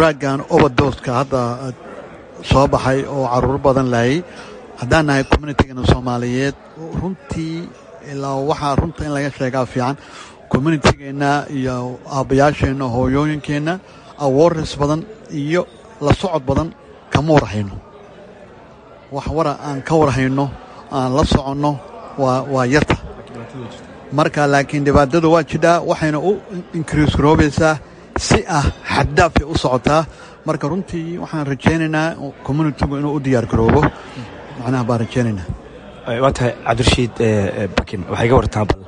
draagan oberdoska hadda soo baxay oo caruur badan laayay haddaan nahay communitygana soomaaliyeed runtii ilaa waxaa runta in laga sheegaa fiican communitygeenna iyo aabbayaasheenna hooyooyinkeenna awareness badan iyo la socod badan kama warhayno wax wara aan ka warhayno aan la soconno waa yarta marka laakiin dhibaatada waa jidhaa waxayna u inkriis garoobaysaa si ah xaddaafay u socotaa marka runtii waxaan rajaynaynaa communitigu inuu u diyaar garoobo macnaha baan rajaynaynaa waa tahay cabdirashiid bakin waxay ga wartaan bal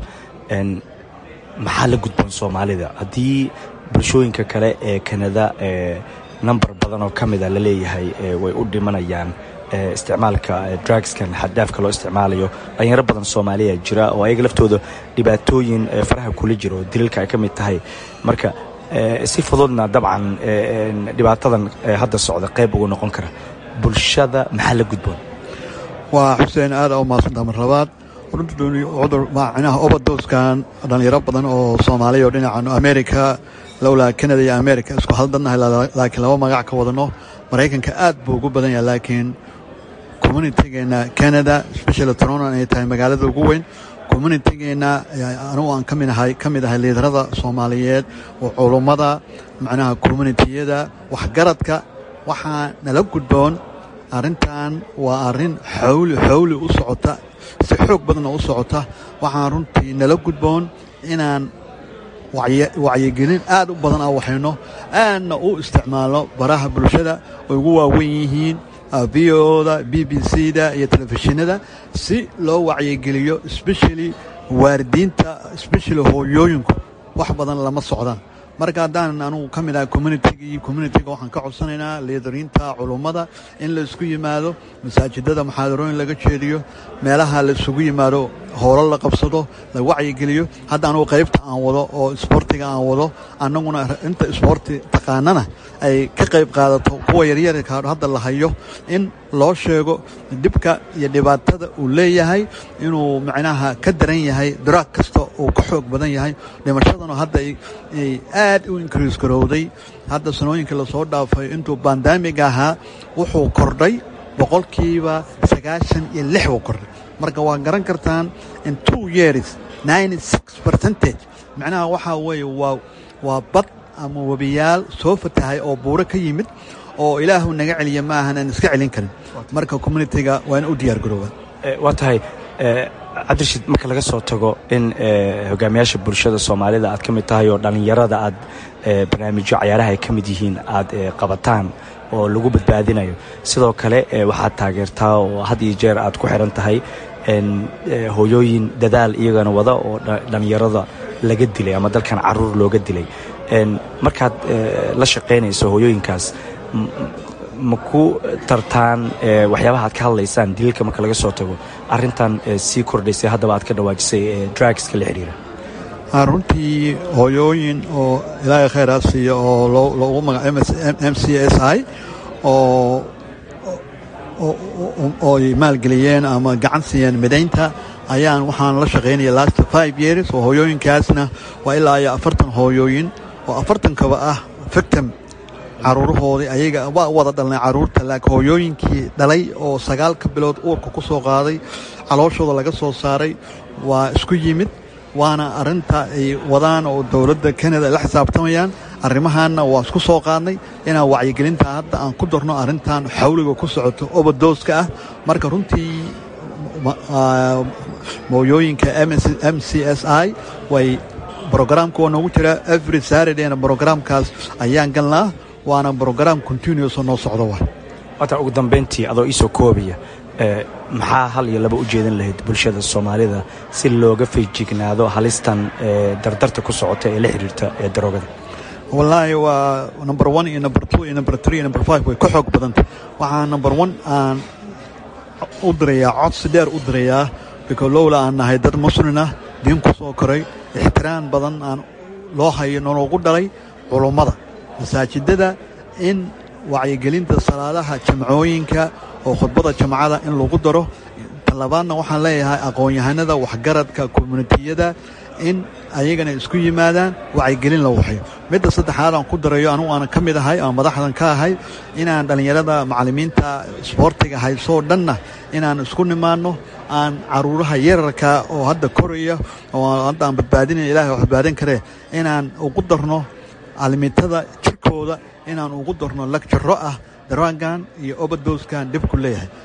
maxaa la gudboon soomaalida haddii bulshooyinka kale ee kanada namber badan oo ka mida la leeyahay way u dhimanayaan isticmaalka drugskan xaddaafka loo isticmaalayo dhalinyaro badan soomaaliya jira oo ayaga laftooda dhibaatooyin faraha kula jiro oo daliilka ay ka mid tahay marka si fududna dabcan dhibaatadan hadda socda qayb ugu noqon kara bulshada maxaa la gudboon waa xuseen aada u maadsantaa mar labaad cudur macnaha oberdoskan dhalinyaro badan oo soomaaliya oo dhinacan america lowlaa canada iyo america isku haldannahay laakiin laba magac ka wadano maraykanka aad buu ugu badan yahay laakiin communitygeenna canada specially toronto ay tahay magaalada ugu weyn communitygeenna anugu aan ka midahay ka mid ahay liidarada soomaaliyeed oo culummada macnaha communitiyada waxgaradka waxaa nala gudboon arrintan waa arrin xawli xawli u socota si xoog badanna u socota waxaan runtii nala gudboon inaan wacyigelin aad u badan aan waxayno aadna u isticmaalno baraha bulshada ay ugu waaweyn yihiin v oda b b c da iyo telefishinada si loo wacyigeliyo especially waaridiinta especially hooyooyinku wax badan lama socdaan marka haddaan anugu ka mid ahay communitygii communitiga waxaan ka codsanaynaa liidariinta culummada in la isku yimaado masaajidada muxaadarooyin laga jeediyo meelaha la isugu yimaado howlo la qabsado la wacyigeliyo hadda anugu qaybta aan wado oo isboortiga aan wado annaguna inta isboorti taqaanana ay ka qayb qaadato kuwa yaryarka hadda la hayo in loo sheego dhibka iyo dhibaatada uu leeyahay inuu macnaha ka daran yahay daraag kasta uu ka xoog badan yahay dhimashadana hadda ay aad u inkriis garowday hadda sanooyinkii lasoo dhaafay intuu bandamiga ahaa wuxuu kordhay boqolkiiba sagaashan iyo lix buu kordhay marka waa garan kartaan in two years ninety six percentage macnaha waxaa weeye waa waa bad ama webiyaal soo fatahay oo buuro ka yimid oo ilaahu naga celiya ma ahan aan iska celin karin marka communitiga waa in u diyaar garoobaan waa tahay cabdirashiid marka laga soo tago in hogaamiyaasha bulshada soomaalida aad ka mid tahay oo dhallinyarada aad barnaamijyo cayaaraha ay ka mid yihiin aad qabataan oo lagu badbaadinayo sidoo kale waxaad taageertaa oo had iyo jeer aad ku xiran tahay hooyooyin dadaal iyagana wada oo dhallinyarada laga dilay ama dalkan caruur looga dilay markaad la shaqaynayso hooyooyinkaas ma ku tartaan waxyaabaha aad ka hadlaysaan daliilka marka laga soo tago arintan sii kordhaysay haddaba aad ka dhawaajisay drugska la xidhiira runtii hooyooyin oo ilaahay khayraa siiya oo loogu magaca m c s i oo ooy maalgeliyeen ama gacan siiyeen midaynta ayaan waxaan la shaqaynaya last five years oo hooyooyinkaasna waa ilaa iyo afartan hooyooyin oo afartankaba ah victim caruurahoodii ayaga waa wada dhalnay caruurta laakiin hooyooyinkii dhalay oo sagaalka bilood uurka ku soo qaaday calooshooda laga soo saaray waa isku yimid waana arinta ay wadaan oo dowladda canada ay la xisaabtamayaan arrimahaanna waa isku soo qaadnay inaan wacyigelinta hadda aan ku darno arrintan xawliga ku socoto obadooska ah marka runtii mooyooyinka m c s i way brograamka waa noogu jiraa every saradayna brograamkaas ayaan galnaa waana brograam continuous oo noo socdo wa waata ugu dambayntii adoo iisoo koobaya maxaa hal iyo laba u jeedan lahayd bulshada soomaalida si looga feejignaado halistan dardarta ku socota ee la xiriirta ee daroogada wallaahi waa number one iyo number two iyo number three iyo number five way ka xoog badantay waxaa number one aan u dirayaa codsi dheer u dirayaa biko lowla aan nahay dad muslimah diin ku soo koray ixtiraam badan aan loo hayo nologu dhalay culummada masaajidada in wacyigelinta salaadaha jamcooyinka oo khudbada jamcada in lagu daro talabaadna waxaan leeyahay aqoon-yahanada waxgaradka communitiyada in ayagana isku yimaadaan wacyigelin la waxyo midda saddexaad aan ku darayo anugu aanan ka mid ahay aan madaxdan ka ahay inaan dhallinyarada macallimiinta isboortiga haysoo dhanna inaan isku nimaanno aan caruuraha yararka oo hadda koraya oo hadda aan badbaadinay ilahay wax badbaadin karee inaan ugu darno caalimiintada jirkooda inaan ugu darno lagjaro ah daraagan iyo obadoskan dhibku leeyahay